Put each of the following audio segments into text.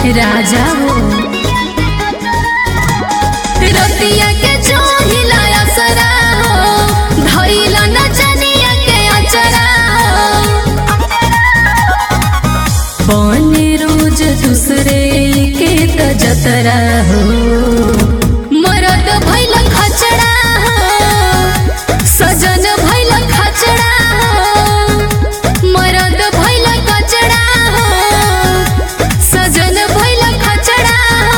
राजा हो रतिया के चोहिला असरा हो धइला नचनिया के अचरा हो बने रोज दूसरे के त जतरा हो मरद भइल खचड़ा हो सजन भइल खचड़ा हो मरद भइल कचड़ा हो सजन भइल खचड़ा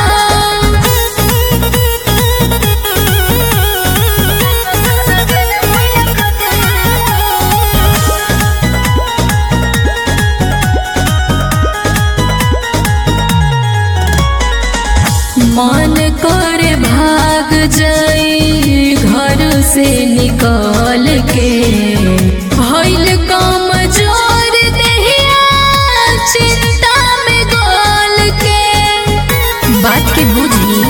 मन करे भाग जाई घर से निकल के भइल कम जोर देहिया चिंता में गोल के बात के बुझी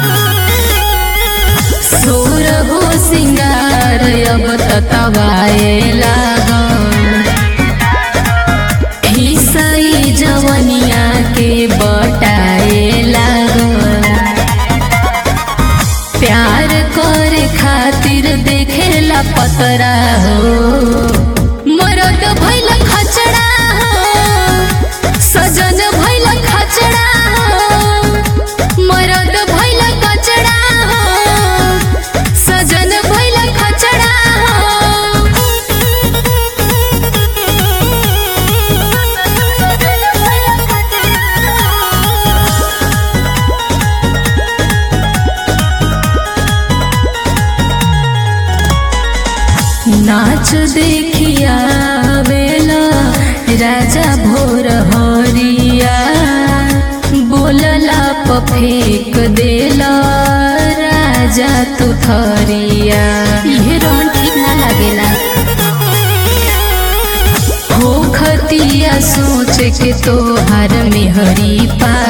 सोर हो सिंगार अब ततवाए लागल हिसई जवनिया के बटाए लागल प्यार करे खातिर देखेला पतरा हो मरद भइल खचड़ा हो सजन भइल खचड़ा हो मरद भइल कचड़ा हो सजन भइल खचड़ा नाच देखिया बेला राजा भोर हरिया बोलला प फेंक देला राजा तू थरिया इहे रहन ठीक ना लागेला हो खतिया सोच के तोहार में हरी पा